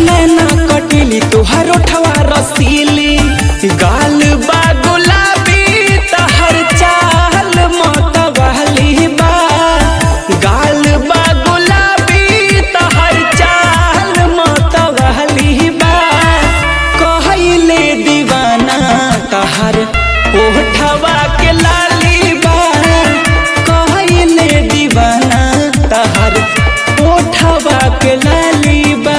नैना कटिली तोहर ओठवा रसीली गाल बा गुलाबी तहर चाल मतवाली बा गाल बा गुलाबी तहर चाल मतवाली बा कहले दीवाना तहर ओठवा के लाली बा कहले दीवाना तहर ओठवा के लाली बा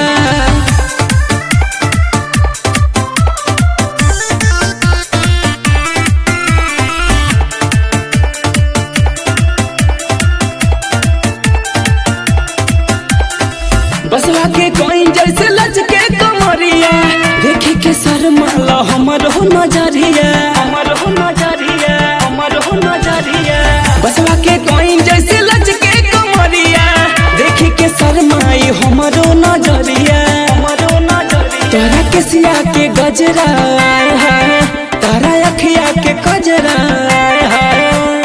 बसवा के कोई जैसे लचके कमरिया देखी के शर्माला हमर हो नजरिया हमर हो नजरिया हमर हो नजरिया बसवा के कोई जैसे लचके कमरिया देखी के शर्माई हमर हो नजरिया हमर हो नजरिया तोरा के सिया के गजरा आय हाय तारा अखिया के कजरा आय हाय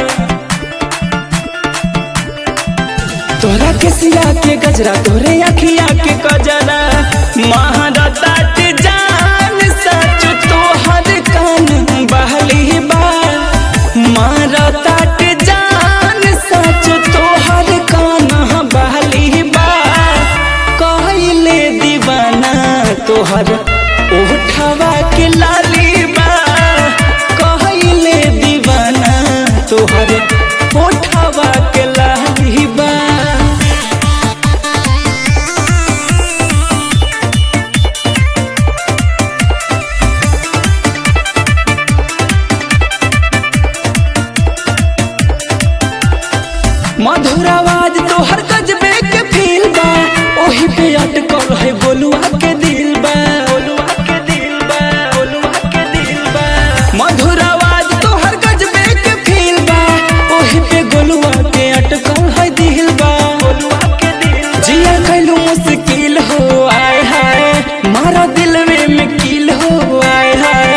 तोरा के सिया के गजरा तोरे अखिया के कजरा महारता के जान सच तोहर कान बहली बा मारता के जान सच तोहर कान बहली बा कहले दीवाना तोहर उठवा के लाली बा कहले दीवाना तोहर उठवा के लाली बा मधुर आवाज तोहर गजबे के फील बा ओही पे अटकल है गोलुआ के दिल बा गोलुआ के दिल बा गोलुआ के दिल बा मधुर आवाज तोहर गजबे के फील बा ओही पे गोलुआ के अटकल है दिल बा गोलुआ के दिल जिया कैलू मुश्किल हो आय हाय मारा दिलवे में कील हो आय हाय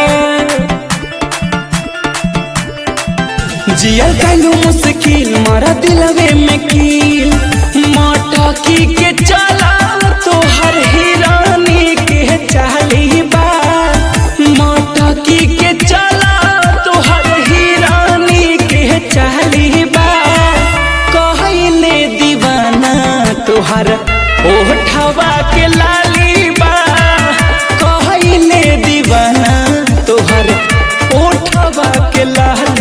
जियल कैलू मुश्किल मारा दिलवे में कील मटकी के चला तोहर हिरानी के चाली बा मटकी के चला तोहर हिरानी के चाली बा कहले दीवाना तोहर ओठवा के लाली बा कहले दीवाना तोहर ओठवा के लाली